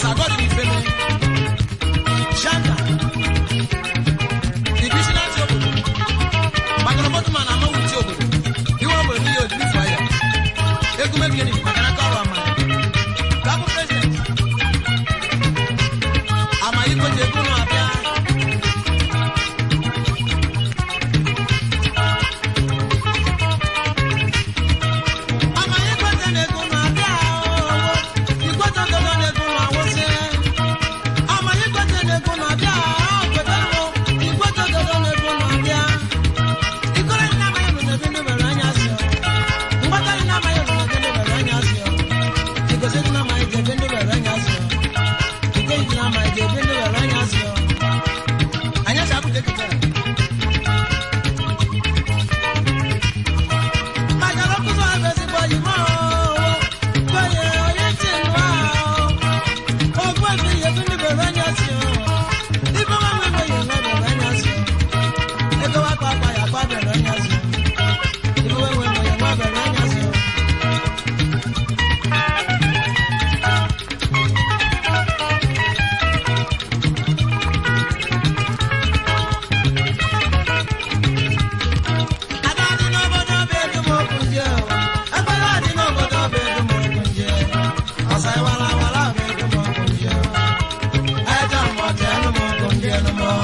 Sagodi Ifeme, Shanga, Divisional ti obodo, Magonobotuman Amawuti ti obodo, Iwe obodo n'ihe ojiri fọ ya, Egumegeni maka n'aka ọrụ ama. Gabụ President, Amayiko ji ego ụlọ abịa. Amayiko ji ego ụlọ abịa ooo, Igwe ji ego ụlọ awụsị. Amayiko ji ego ụlọ abịa ooo, kwetara m, Igwe ji ego ụlọ abịa. Ikoro ndị amaghị bụ na ebe ndị nwere anya asị ọ. Mgbata ndị amaghị bụ na ebe ndị nwere anya asị ọ. Igosi ndị amaghị ji ebe ndị nwere anya asị ọ. Ike ndị amaghị ji ebe ndị nwere anya asị ọ. Anyị asị abụghị ekele. Majara ọkụzọ ahụ ezigbo oyi ma ọ. Kwenye onye ntị nụ ahụ. Ogbu ebi ihe ebe ndị nwere anya asị ọ. Ibe nwa nwe nwe ihe nwe nwere anya asị ọ. Ego wa akpa akpa ya akpa bere anya asị ọ. Ibe nwe nwe nwe ya nwa bere anya asị ọ. Ada dị n'obodo bụ edum okwu ndị o. Ekpere dị n'obodo bụ edum okwu ndị o. Ọsa ịwara awara bụ edum okwu ndị o. Eje mmụta enum okwu ndị enum o.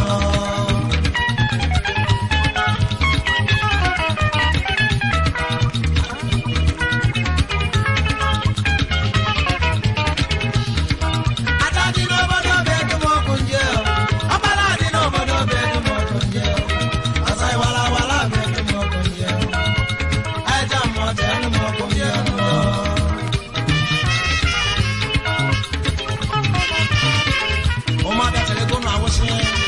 Ada dị n'obodo bụ edum okwu ndị o. Ọkpara dị n'obodo bụ edum okwu ndị o. Ọsa ịwara awara bụ edum okwu ndị o. Eje mmụta enum okwu ndị enum o. Ụmụada tere ego na-awụsị.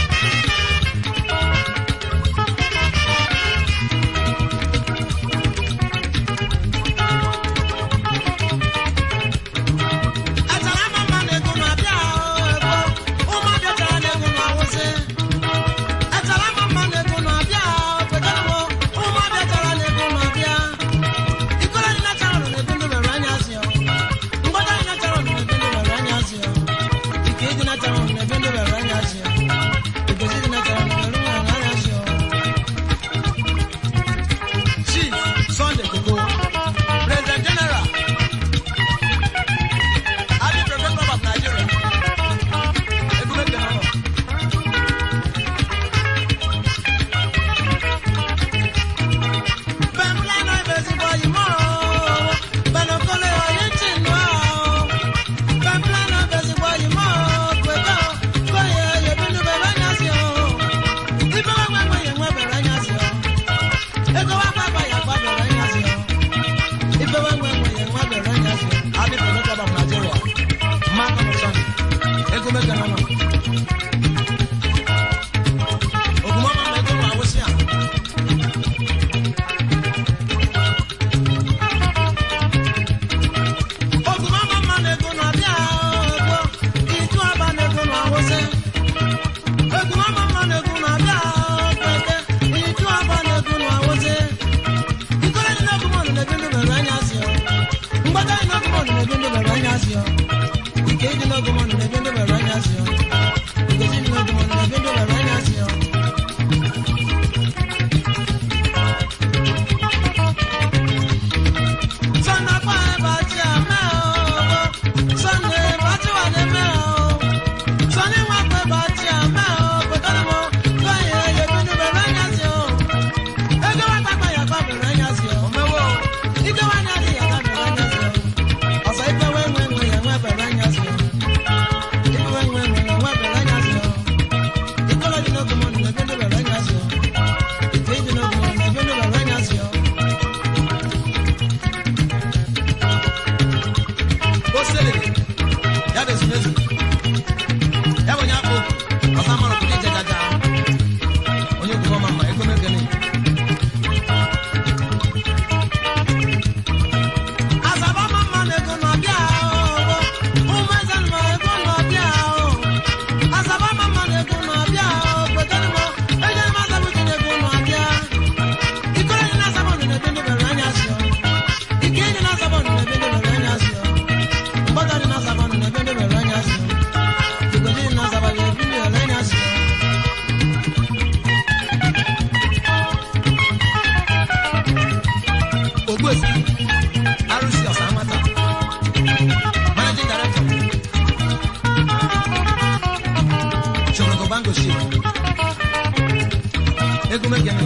Echara ama mma na ego na-abịa ego. Ụmụada tere na ego na-awụsị. Echara ama mma na ego na-abịa kwetara m. Ụmụada tere na ego na-abịa. Ikoro dị na chara na ebe ndị nwere anya asị ọ. Mgbada dị na chara na ebe ndị nwere anya asị ọ. Ike dị na chara na ebe ndị nwere anya asị ọ. Igozi dị na chara na ebe ndị nwere anya asị ọ. Chief Sunday Koko, President General, Adi President Club of Nigeria, Egume General. Bẹ́ẹ̀ni náà ibẹ̀ sí bọ́ yìí mọ́ ọ́, bẹ́ẹ̀ni kọ́lé ọ̀yẹ́ tì nù ọ́. Bẹ́ẹ̀ni náà ibẹ̀ sí bọ́ yìí mọ́ ọ́, pẹ̀tọ́ kọ́yẹ yẹ̀bí ní bẹ̀rẹ̀ ẹ̀yà sí ọ́. Ibẹ̀ wá gbàgbọ́ yẹn wọ́n bẹ̀rẹ̀ ẹ̀yà sí ọ́. Ego wá gbàgbọ́ yẹn wọ́n bẹ̀rẹ̀ ẹ̀yà sí ọ́. Ibẹ̀ wá gbàgbọ́ yẹn wọ́n bẹ̀rẹ̀ ẹ̀yà sí ọ́. Adi President Club of Nigeria, Mark Amusani, Ego Mega Nana. Ogumama ma ego ma awosi a. Ogumama ma na ego na abịa ego. Itu aba na ego na awosi. Ogumama ma na ego na abịa kwete. Itu aba na ego na awosi. Ikoro dị na ogumama na ebe ndị mere anya asị ọ. Mgbada dị na ogumama na ebe ndị mere anya asị ọ. Ike dị na ogumama na ebe ndị mere anya asị ọ. Igozi dị na ogumama na ebe ndị mere anya asị ọ. Sunday pa eba ti a mẹ o. Sunday ba ti wà ní mẹ o. Sunday wà pé ba ti a mẹ o. Kò tó ní mo gbọ́ yẹn yẹbi ní bẹ̀rẹ̀ ẹ̀yà sí o. Ege wa gbàgbọ́ yàgbọ́ bẹ̀rẹ̀ ẹ̀yà sí o. Mẹ́wọ́. Ike wa ní adé yàgbọ́ bẹ̀rẹ̀ ẹ̀yà sí o. Ọ̀sán ife wẹ́wẹ́ wẹ́ yẹn wẹ́ bẹ̀rẹ̀ ẹ̀yà sí o. Ife wẹ́wẹ́ wẹ́ mango shake egwu mekene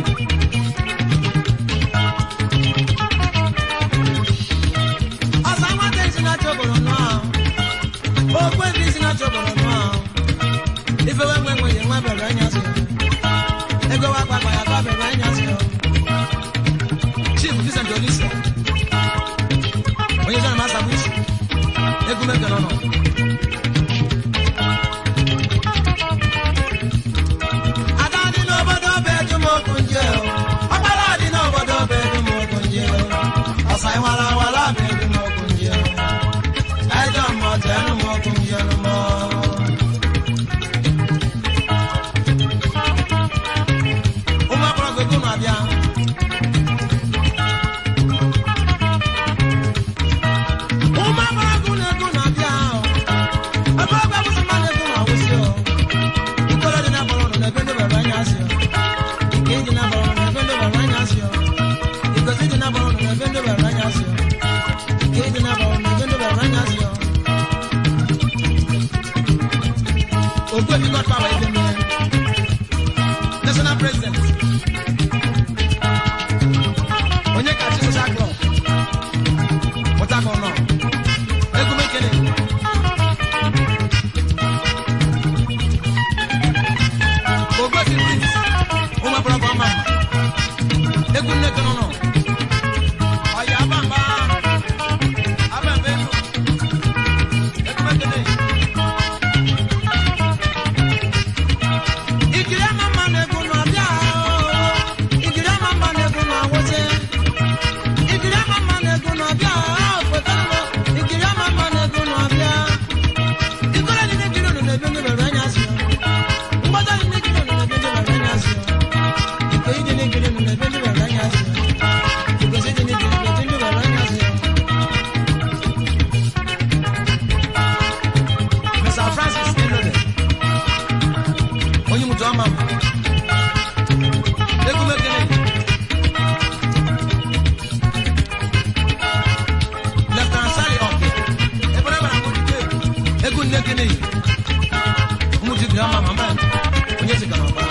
ọsa nwata isi na-achọ obodo nọ okwu ebe isi na-achọ obodo nọ ife we nwe nwe nwe bere anya si ego wa gbagba ya gba bere anya si chief vincent olisa onye zana masa bụ isi egwu mekene nọ Ada dị n'obodo bụ ejumokwu nje o. Ọkpara dị n'obodo bụ ejumokwu nje o. Ọsa ịwara awara bụ ejumokwu nje o. Ejọ mmụọ tẹnu mokwu nje o mọ. Ụmụ agbọrọ gogo na-abịa. Ụmụ agbọrọ gogo na-ego na-abịa o. Ebe ọgba bụ sọ na-ego na-awụsị o. Ikolo dị n'abalị ọnụ na-ebe ndị baba anya asị ọ. Ike dị n'abalị ọnụ na-ebe ndị baba anya asị ọ. Igozi dị n'abalị ọnụ na-ebe ndị baba anya asị ọ. Ike dị n'abalị ọnụ na-ebe ndị baba anya asị ọ. Ogbu ebi God power ebe mmiri. National president. Onye kachi social club. Port Harcourt nọ. Egwu m ekele. Ogbosi Prince, ụmụ agbọrọ bụ ọma mma. Egwu nne tọrọ nọ. Ọya abamba. Abamba elu. Egwu mekele. Ikiri ama mma na-egwu nọ bịa oo. Ikiri ama mma na-egwu nọ awụsị. Ikiri ama mma na-egwu nọ bịa oo. Foto nọ. Ikiri ama mma na-egwu nọ bịa. Ikoro dị n'ikiri unu na-ebi ndị bere anya asị. Mgbada dị n'ikiri unu na-ebi ndị bere anya asị. Ikoyi dị n'ikiri unu na-ebi ndị bere anya asị. Igozi dị n'ikiri unu na-ebi ndị bere anya asị. Mr. Francis Elode. Onye mutu ọma m. Egwu m ekele. Lieutenant Sally Oke. Ebere bara m ojide. Egwu nne ekele. Ụmụ ji dị ọma mama. Onye si ka n'ọba.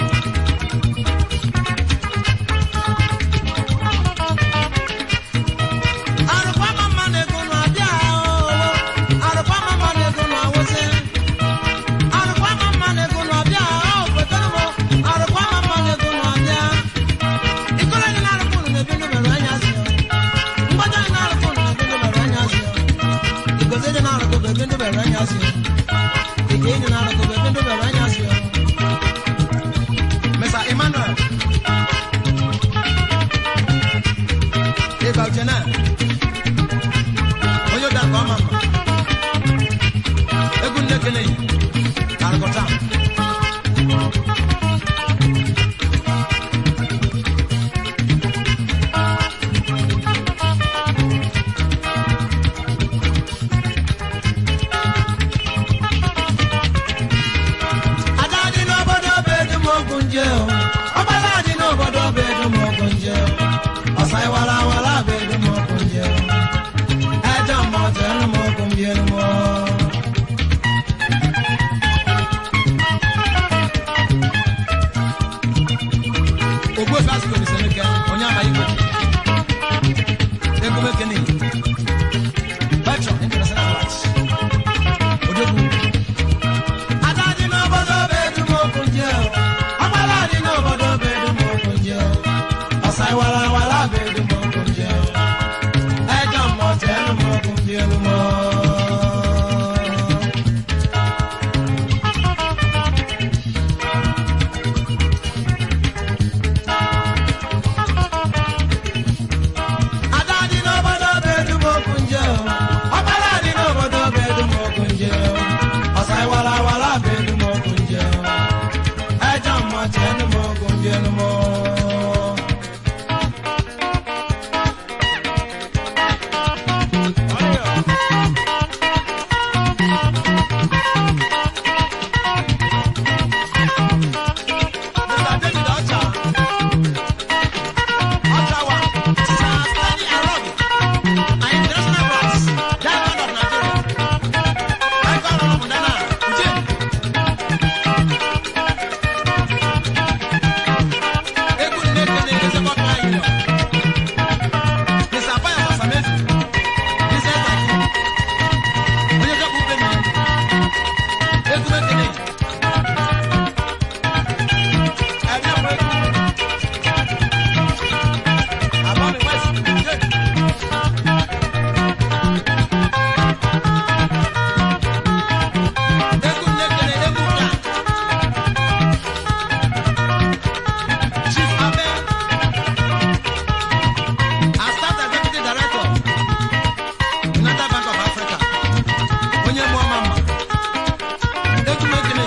Arụkwa mama na-ego na-abịa oo. Arụkwa mama na-ego na-awụsị. Arụkwa mama na-ego na-abịa oo. Kwetara m. Arụkwa mama na-ego na-abịa. Ikoro dị na-arụkwa unu na-ebi ndụ mere anya asị oo. Mgbada dị na-arụkwa unu na-ebi ndụ mere anya asị oo. Igozi dị na-arụkwa bụ ebi ndụ mere anya asị oo. Ike dị na-arụkwa bụ ebi ndụ mere anya asị oo. Mr. Emmanuel. Eba Uchenna. Onye ụda nke ọma mma. Egwu nne kene yi. Arụkọta. Ada dị n'obodo bụ edumọgwụ nje o. Ọgbala dị n'obodo bụ edumọgwụ nje o. Ọsa ịwara awara bụ edumọgwụ nje o. Ẹjọ́ mọ̀ tẹ́nu mọ́ kò ń bí ẹnu mọ́. Ogbo efe asịkò ní sẹ́nu kẹ́, onye ama ikpe. Ego mekene. Petro International Watch. Odogwu. Ada dị n'obodo bụ edumọkụ nje o. Ọgbala dị n'obodo bụ edumọkụ nje o. Ọsa ịwara awara bụ edumọkụ nje o. Ẹjọ́ mọ̀ tẹ́nu mọ́ kò ń bí ẹnu mọ́. Ada dị n'obodo bụ edumọkụ nje o. Ọgbala dị n'obodo bụ edumọkụ nje o. Ọsa ịwara awara bụ edumọkụ nje o. Ẹjọ́ mọ̀ tẹ́nu mọ́ kò ń bí ẹnu mọ́. Mr. David Ocha. Ochawa. Sir Stanley Arobi. An international brass. Diamond of Nigeria. Icon of Mundana. Uche. ekele. Ẹ̀rí ọmọ egwu. Abọ́mi West, Jake. Egwu na-ekele egwu ka. Chief Abe. Astat Executive Director. United Bank of Africa. Onye mụọ ma mma. Egwu m ekele.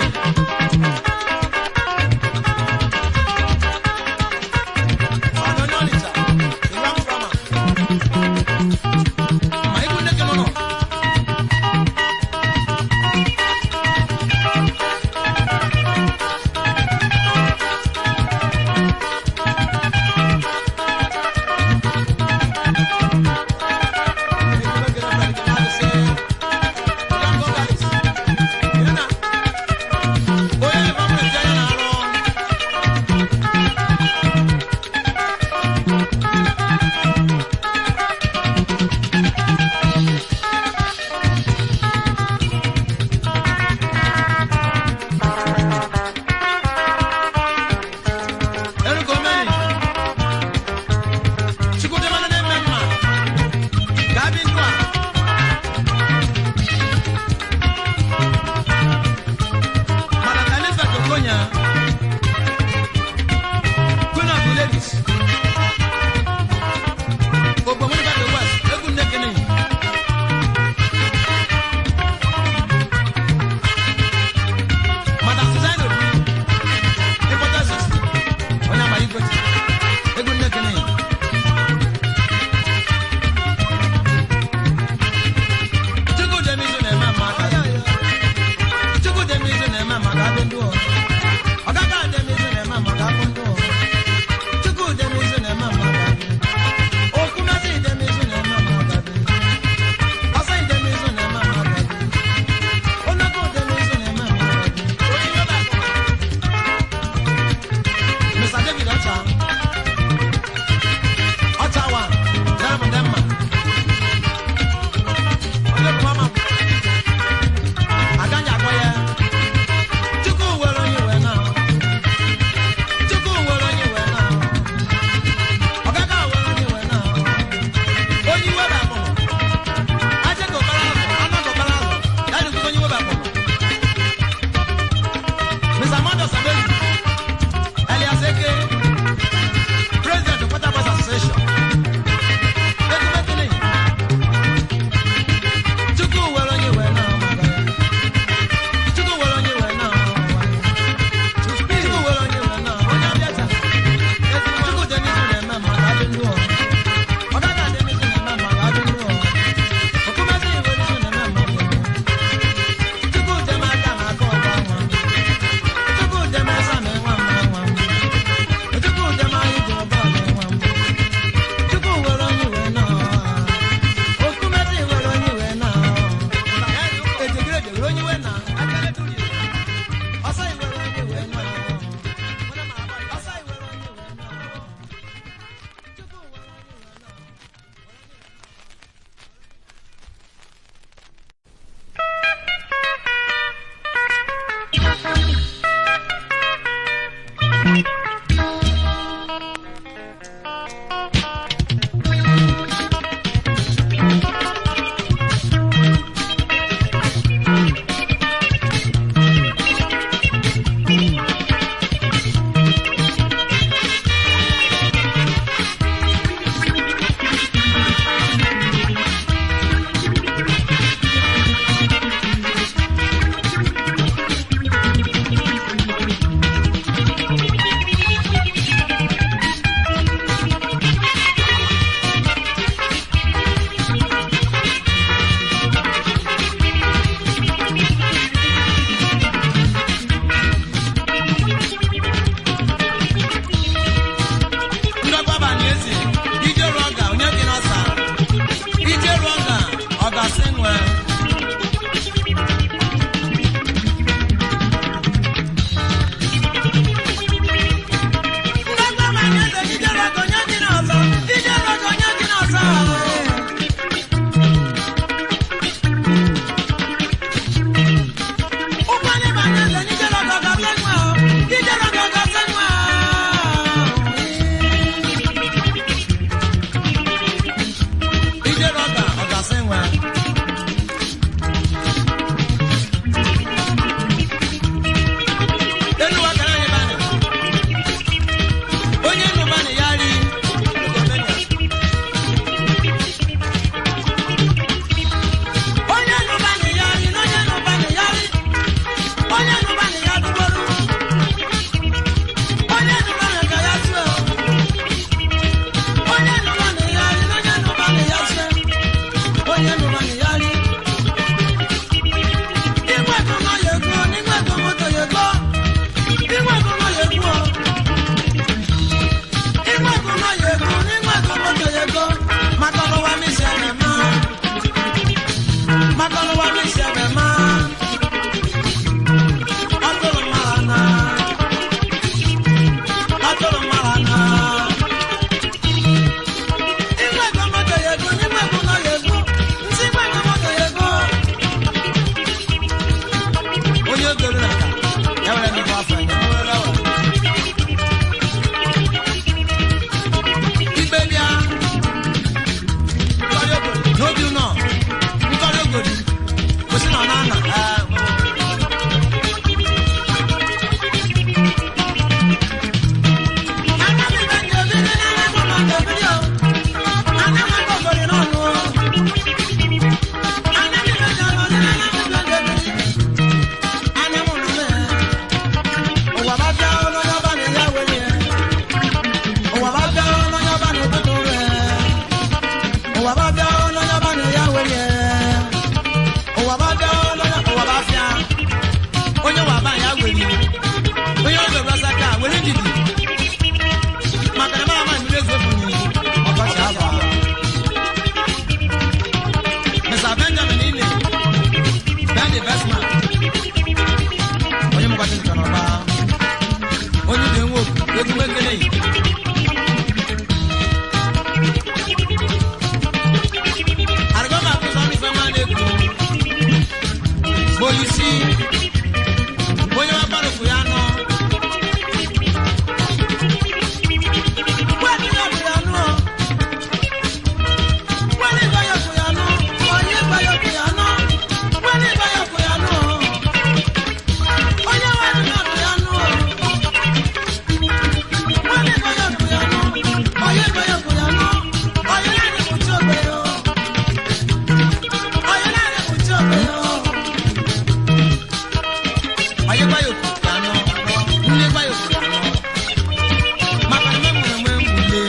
Onye gwa ya okwu ya anụ. Nne gwa ya okwu ya anụ. Maka na nwe nwe nwe mbule.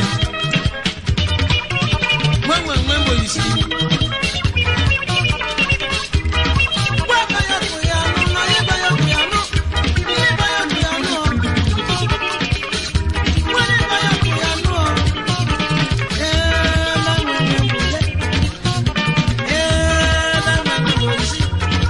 Nwe nwe nwe mbọ isi. Gwa gwa ya okwu ya anụ, na onye gwa ya okwu ya anụ. Nne gwa ya okwu ya anụ. Nwanne gwa ya okwu ya anụ. Ee, na nwe nwe mbule. Ee, na nwe nwe mbọ isi.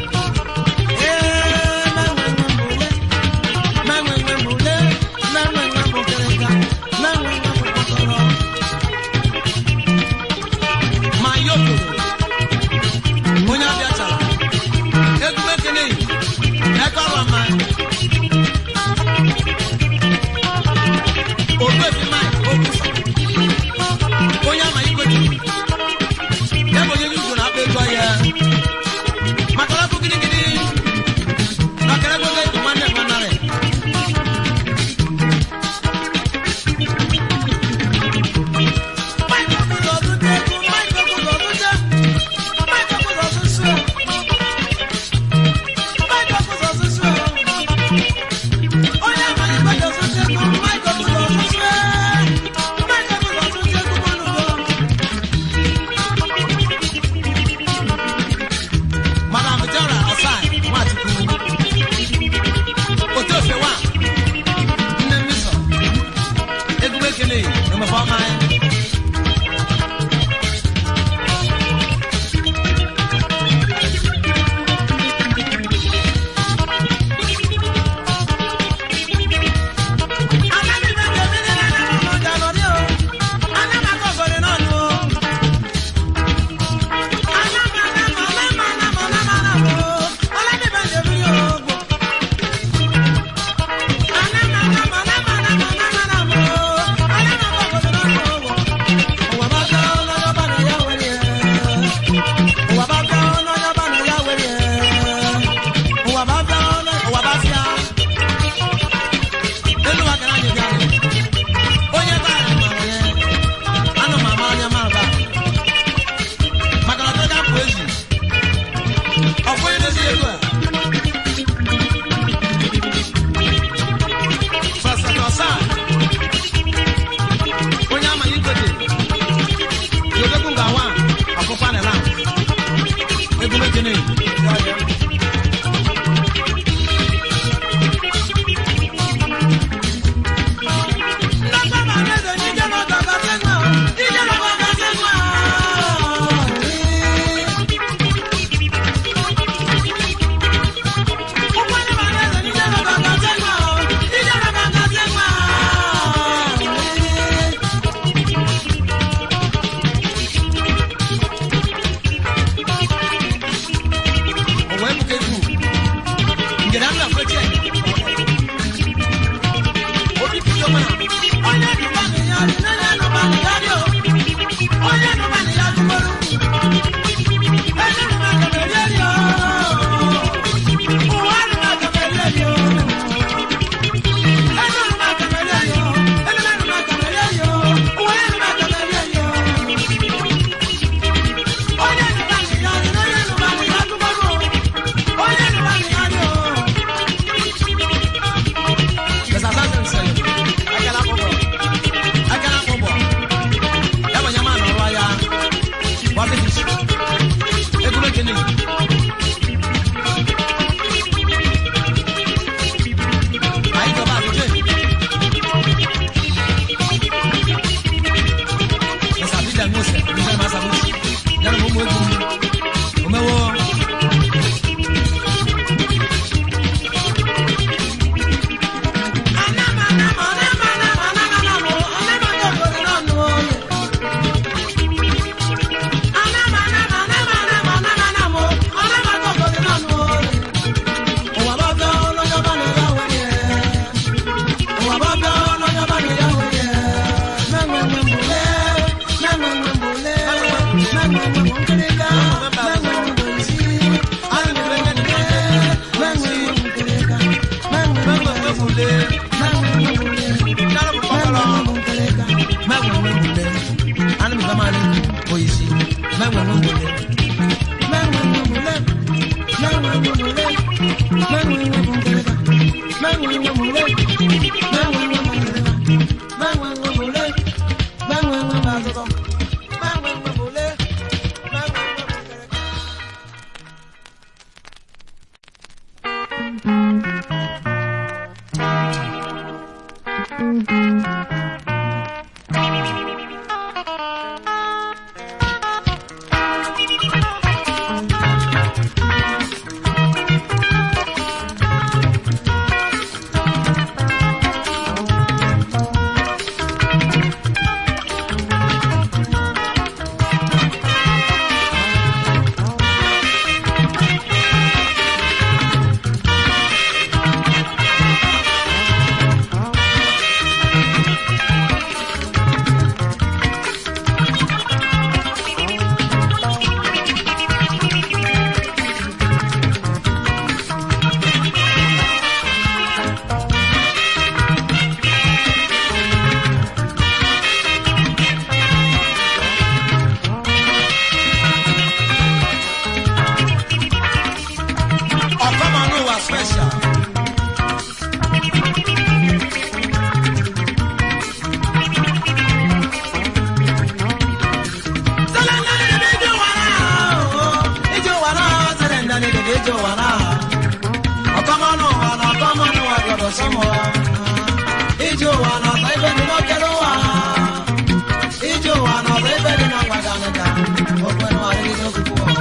Yeah. Makala tu gini-gini. Makala gue kayak gimana mana re? Madam Jara Osai, Nwachukwu. Otu ofe wa, nne mmiso, egwu ekele, emefe ọma ya. Onye bara mara ya, anụ m ama onye mara ba. Maka na ọ dịghị apụ ezi. Ọ bụ onye na-ezi elu a. Sọsọtọ saa. Onye ama ya igote. Yodekwu ga-awa ọkpụkpa na la. Egwu mekene. O wee buka egwu. Ngere anụ afeche. Obi bido mana. Onye nụba na ya dị, onye nụba na ya dị o. Onye nụba na ya gụgboro. Onye nụba ka merie dị o. Ụwa nụba ka merie dị o. Onye nụba ka merie dị o. Onye nụba ka merie dị o. Ụwa nụba ka merie dị o. Onye nụba na ya dị, onye nụba na ya gụgboro. Onye nụba na ya dị o. Yes, I said so. I cannot go. I cannot go. Ya bụ nyama na ọrụ ya. What is it? Egwu ekele. Anyị jọba akụkọ. Yes, I did that most. Ndị na masa bụ. Ya na ụmụ egwu. Omewo. Thank you. Ọ̀kọ́mọnú wa special. Ọ̀kọ́mọnú wa na ọ̀kọ́mọnú wa gbọdọ̀ sọ́mọ. Ijó wa na ọ̀tá ibẹ̀ ni lọ́kẹ́rẹ́ wa. Ijó wa na ọ̀tá ibẹ̀ ni lọ́kpadà nìka. Ọ̀pẹ̀nu àrídìí tó kúkú wọ̀.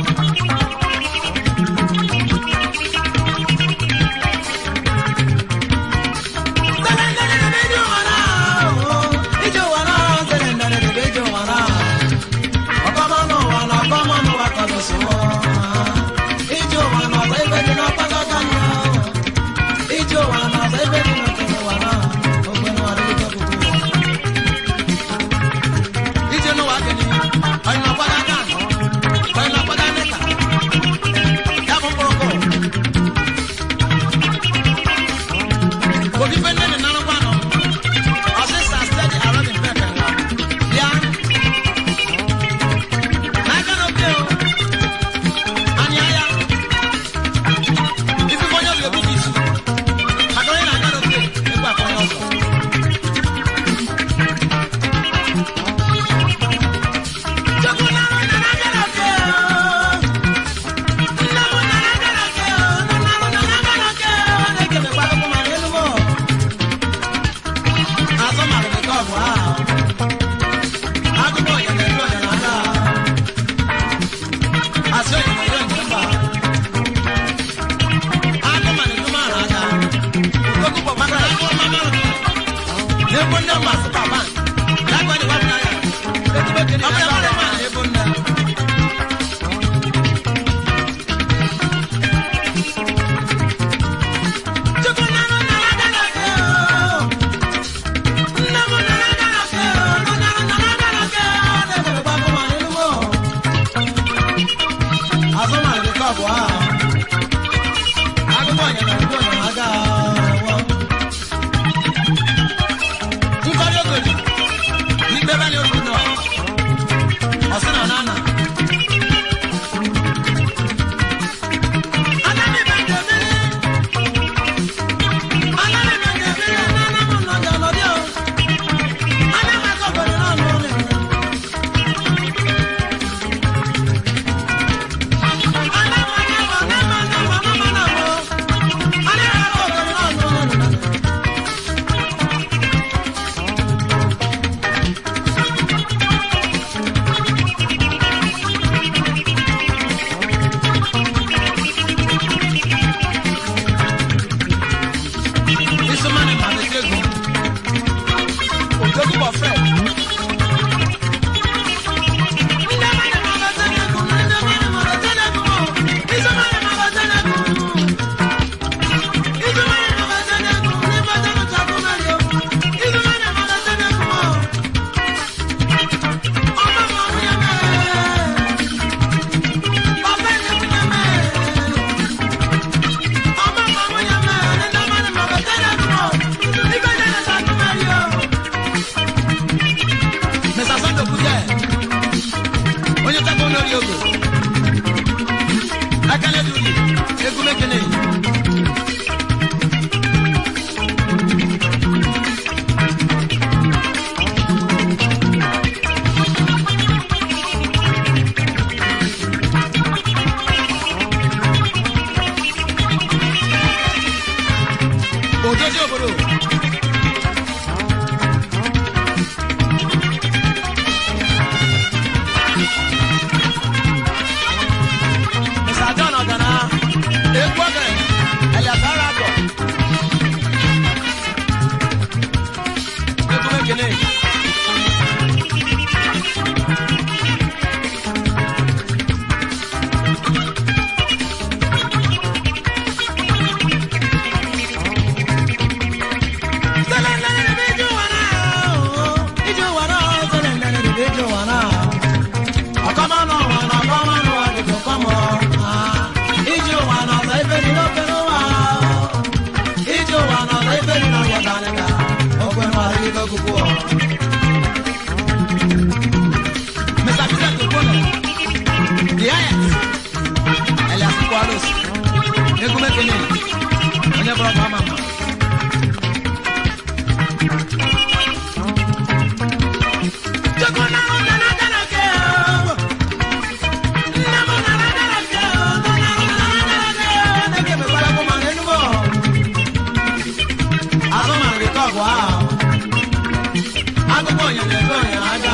Obi fẹ́ nẹ́ni nánú pa nọ. Ọ̀sẹ̀ sà steady around the pẹ̀pẹ̀ wa. Bíá. N'aka na obi o. Anyị aya. Ifi fọnyọ bi obi n'isu. Maka onye na-aga n'obi ekwu afọnyọ ọzọ. Chukwu nara onye na-aga n'obi o. Nna m nara aga n'obi o. Nna m nara aga n'obi o. Na-ekemekwa akụkọ ma n'elu m o. Azọ mara m nke ọgụ ahụ. Agụba ọnya na-elu ọnya na-aga. Asị ọnya na-elu ọnya mba. Agụ ma na-elu mara aga. Okwu bụ maka na agụ ọma mara m. Na-egbu nne m asị papa. Ya gwa dị wapụ n'anya. Ọ bụ ya mara ma na-egbu nne. Chukwu nna m nara aga n'oge o. Isomani ma le tegu. Ojogu bọ fẹ. Ọmọ odozi obodo Mr. John Ogana, egwu ogene, Elias Arabo. Egwu ekele. Mr. Peter Tokono, the Ayat, Elias Kwalos, Egwu Mekene, onye bụrụ ọkwa ama mma. Akụkọ onyonyo ebe onyonyo aga.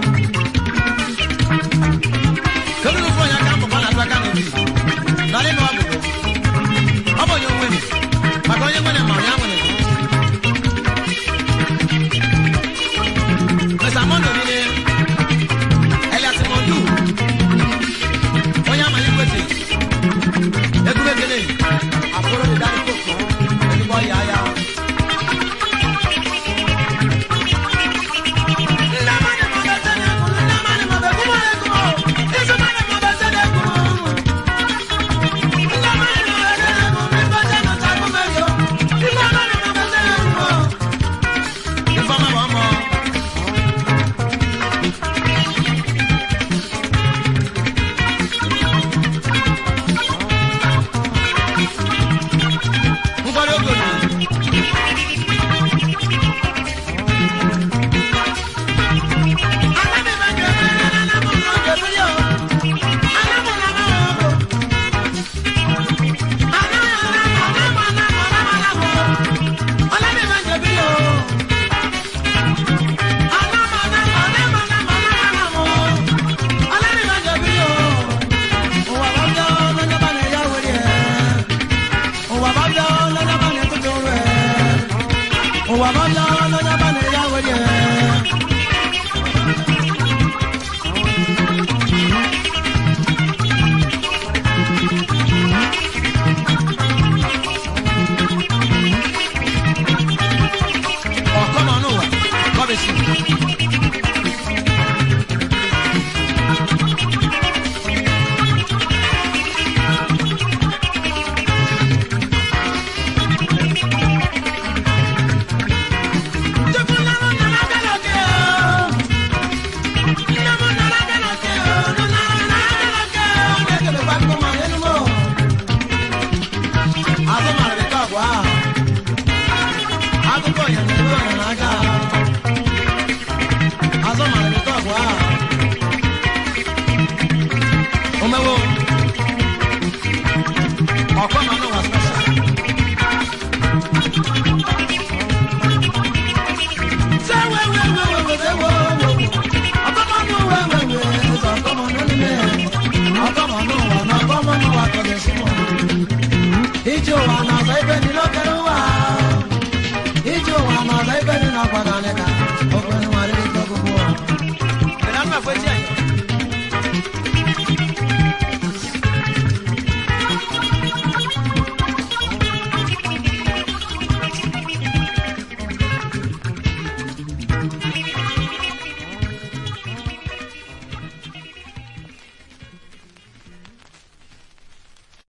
Kedu n'ofu onye aka mbụkọ na-atụ aka n'obi? N'ala ịnụ ọgụgụ. Ọ bụ onye onwe m. Maka onye nwere ma onye nwere. Mr. Mondo niile. Elias Mondu. Onye amaghị kwesị. Egwu ekele. Akpụrụ dị dari koko. Ezigbo ọya ya. Ifeọma bụ ọmụ. Nkwado oge olulu. Ụwa bàbá ọlọ́jà bá ní ìyá wẹ̀rẹ̀. Oh, come on, no. God bless you. Akụkọ ya na-ebe ọnya n'aka. Azọ mara nke ọgwụ ahụ. Omewo. Ọkwa ma n'ụwa special. Say we we we we we say wo wo. Ọkọmọ nù we we we sọ ọkọmọ nù nílé. Ọkọmọ nù wà nà ọkọmọ nù wà kọ̀dẹ̀ sí mọ̀. Ijó wa nà